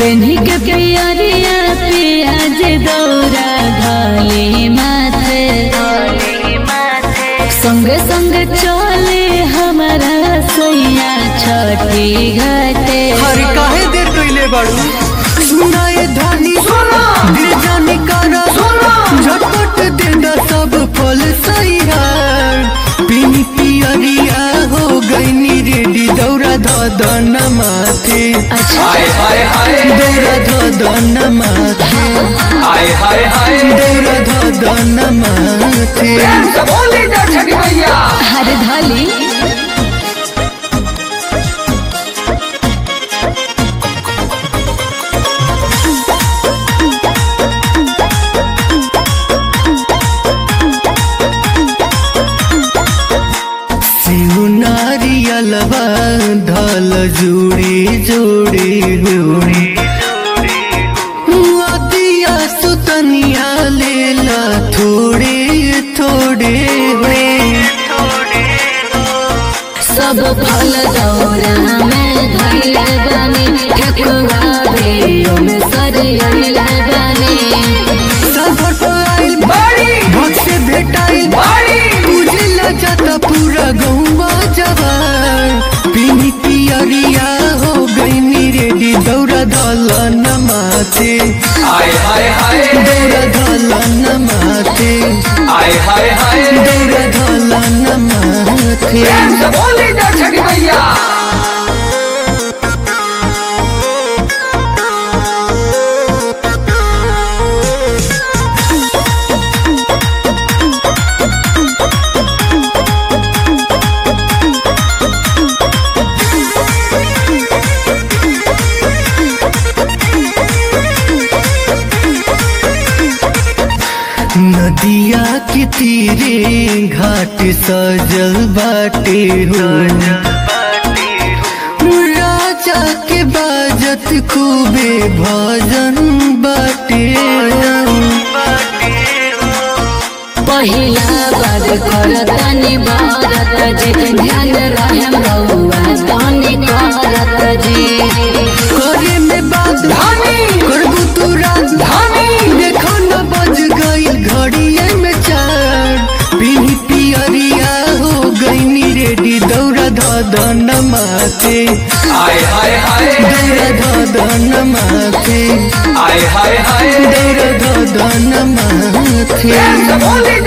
पेन्ही के पियरिया पियाज दौरा धले माथे संगे संगे चले हमारा सैया छठी घाटे हर काहे देर कइले बाड़ू सुनाए धानी दिल जाने कारा झटपट देना सब फल सैयार पीनी पियरिया हो गईनी रेडी दौरा धदन माथे अच्छा हाय हाय हाय दौरा धदन माथे हाय हाय हाय दौरा धदन माथे प्रेम से बोली जा छठी मैया हर धाली शिव नारियलवा धल जोड़ी जोड़ी होड़ी अतिया सुतनिया लेला थोड़े थोड़े सब फल दौरा में धैले बनी ठकुआ भेड़ियों में सरियले बनी सफर आइल बाड़ी भक्त से भेटाइल बाड़ी तुझे लजाता पूरा गौवा जवान पीनी पियरिया हो गई रेडी दौड़ा धल नमाते हाय हाय हाय दौड़ा धल नमाते हाय हाय हाय दौड़ा धल नमाते प्रेम से बोली जा छठी मैया नदिया के तीरे घाट सजल बाटे हो राजा के बाजत खूबे भजन बाटे पहिला बार करतनी भारत जी ध्यान रहे रहुआ तनी करत जी करे में बात धानी करबू तू रात धानी देखो न बज गई घड़िए में चार पीनी पियरिया हो गई रेडी दौड़ा धदन माथे हाय हाय हाय दौड़ा धदन माथे हाय हाय हाय दौड़ा धदन माथे प्रेम से बोली